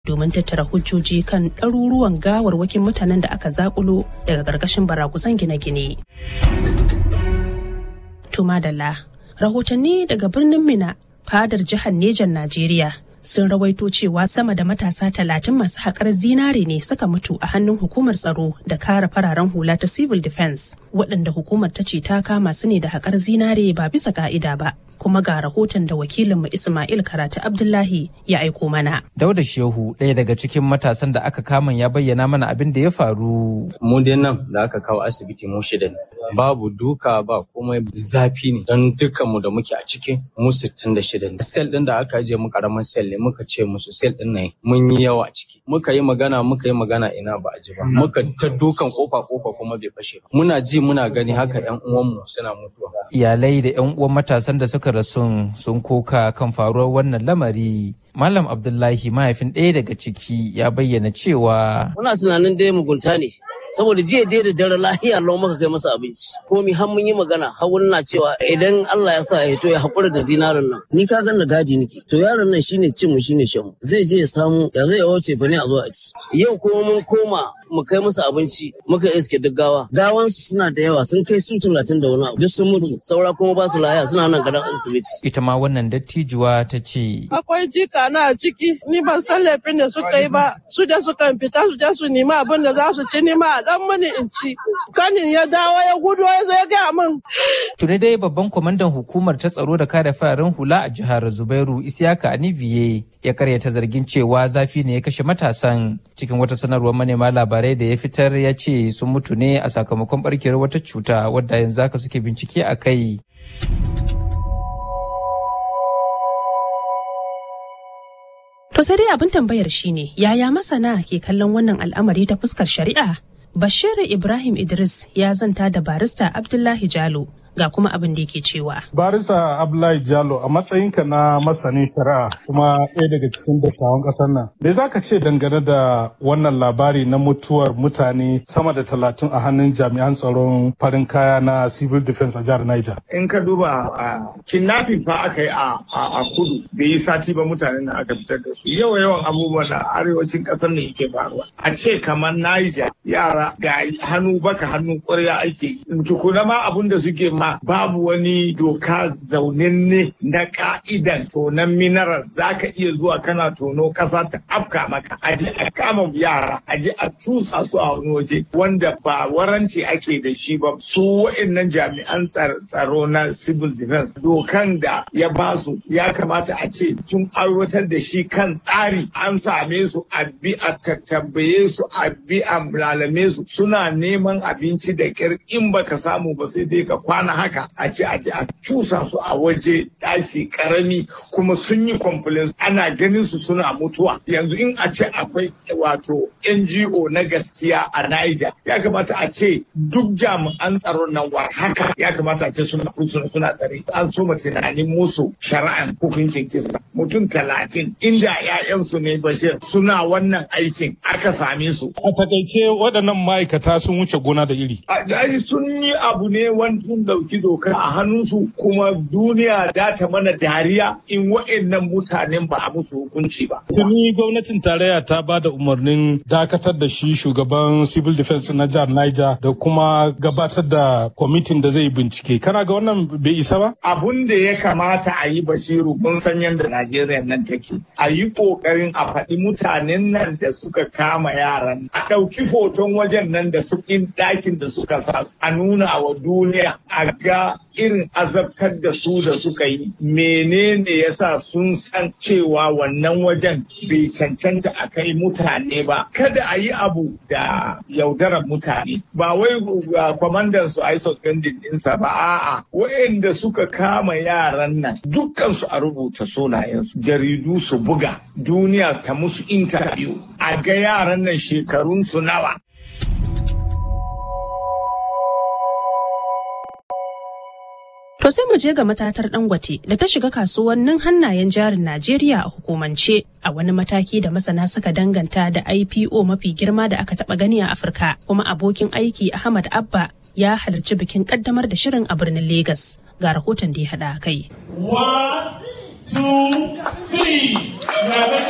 domin tattara hujjoji kan ɗaruruwan gawarwakin mutanen da aka zakulo daga ƙarƙashin barakusan gine-gine. Tumadala, rahotanni daga birnin Mina, fadar jihar Nejan Najeriya sun rawaito cewa sama da matasa talatin masu haƙar zinare ne suka mutu a hannun hukumar tsaro da kare fararen hula ta civil defense waɗanda hukumar ta ce ta kama su ne da haƙar zinare ba bisa ka'ida ba kuma ga rahoton da wakilinmu Ismail Karatu Abdullahi ya aiko mana. Dauda Shehu ɗaya daga cikin matasan da aka kama ya bayyana mana abin da ya faru. Mu dai nan da aka kawo asibiti mu shida ne. Babu duka ba komai zafi ne don dukkanmu da muke a ciki mu sittin da shida ne. Sel ɗin da aka je mu karamin sel ne muka ce musu sel ɗin nan mun yi yawa a ciki. Muka yi magana muka yi magana ina ba a ji ba. Muka ta dukan kofa kofa kuma bai fashe ba. Muna ji muna gani haka ƴan uwanmu suna mutuwa. Iyalai da ƴan uwan matasan da suka rasun sun koka kan faruwar wannan lamari. Malam Abdullahi mahaifin ɗaya daga ciki ya bayyana cewa. Muna tunanin dai mugunta ne. saboda jiya dai da dare lahiya lau maka kai masa abinci komi har mun yi magana har wani na cewa idan Allah ya sa ya to ya haƙura da zinarin nan ni ka ganna gadi nake to yaron nan shine cin mu shine shan mu zai je ya samu ya zai yawo ce fa ne a zo a ci yau kuma mun koma mu kai musu abinci muka iske duk gawa gawansu suna da yawa sun kai su talatin da wani abu duk sun mutu saura kuma ba su lahiya suna nan gadon asibiti ita ma wannan dattijuwa ta ce akwai jika na a ciki ni ban san laifin da suka yi ba su da suka fita su je su nemi abin da za su ci nima a dan mani in ci kanin ya dawo ya gudu ya zo ya gaya min tuni dai babban kwamandan hukumar ta tsaro da kare fararen hula a jihar zubairu isiyaka aniviye ya karyata zargin cewa zafi ne ya kashe matasan cikin wata sanarwar manema labarai da ya fitar ya ce sun mutu ne a sakamakon barkewar wata cuta wadda yanzu haka suke bincike a kai To sai dai abin tambayar shine yaya masana ke kallon wannan al'amari ta fuskar shari'a? Bashir Ibrahim Idris ya zanta da barista Abdullahi Jalo ga kuma abin da yake cewa. Barisa Abdullahi Jalo a matsayinka na masanin shari'a kuma ɗaya daga cikin dattawan ƙasar nan. Me za ka ce dangane da wannan labari na mutuwar mutane sama da talatin a hannun jami'an tsaron farin kaya na civil defense a jihar Niger? In ka duba a kidnapping fa aka yi a kudu bai yi sati ba mutanen da aka fitar da su. Yawa yawan abubuwan da arewacin ƙasar ne yake faruwa. A ce kamar Niger yara ga hannu baka hannu ƙwarya ake. Tukuna ma abun da suke ma babu wani doka zaunanne na ka'idan tonon minerals za ka iya zuwa kana tono kasa ta afka maka aje a kama yara aje a cusa su a wani waje wanda ba waranci ake da shi ba su wa'annan jami'an tsaro na civil defense dokan da ya ba su ya kamata a ce sun aiwatar da shi kan tsari an same su a bi a tattabbaye su a bi a lalame su suna neman abinci da kyar in baka samu ba sai dai ka kwana haka a ce a a cusa su a waje ɗaki karami kuma sun yi complaints ana ganin su suna mutuwa yanzu in a ce akwai wato NGO na gaskiya a Niger ya kamata a ce duk jami'an tsaron nan war haka ya kamata a ce suna suna tsare an so mu tunanin musu shari'an hukuncin kisa mutum talatin inda 'ya'yansu ne Bashir suna wannan aikin aka same su. A takaice waɗannan ma'aikata sun wuce gona da iri. sun yi abu ne wani sun ɗauki doka a hannunsu kuma duniya da ta mana dariya in wa'annan mutanen ba a musu hukunci ba. Tuni gwamnatin tarayya ta ba da umarnin dakatar da shi shugaban civil defense na jihar Niger da kuma gabatar da kwamitin da zai bincike. Kana ga wannan bai isa ba? Abun da ya kamata a yi basiru kun san yadda Najeriya nan take. A yi ƙoƙarin a faɗi mutanen nan da suka kama yaran. A ɗauki hoton wajen nan da su ɗakin da suka sa a nuna wa duniya a ga irin azabtar da su da suka yi menene yasa sun san cewa wannan wajen bai cancanta a kai mutane ba kada a yi abu da yaudarar mutane ba wai kwamandan su a yi suspending ɗinsa ba a'a waɗanda suka kama yaran nan dukkan su a rubuta sunayensu jaridu su buga duniya ta musu interview a ga yaran nan shekarun su nawa To sai mu je ga matatar Dangote da ta shiga kasuwannin hannayen jarin Najeriya a hukumance a wani mataki da masana suka danganta da IPO mafi girma da aka taba gani a Afirka kuma abokin aiki Ahmad Abba ya halarci bikin kaddamar da shirin a birnin Legas ga rahoton da ya hada kai. One, two, three.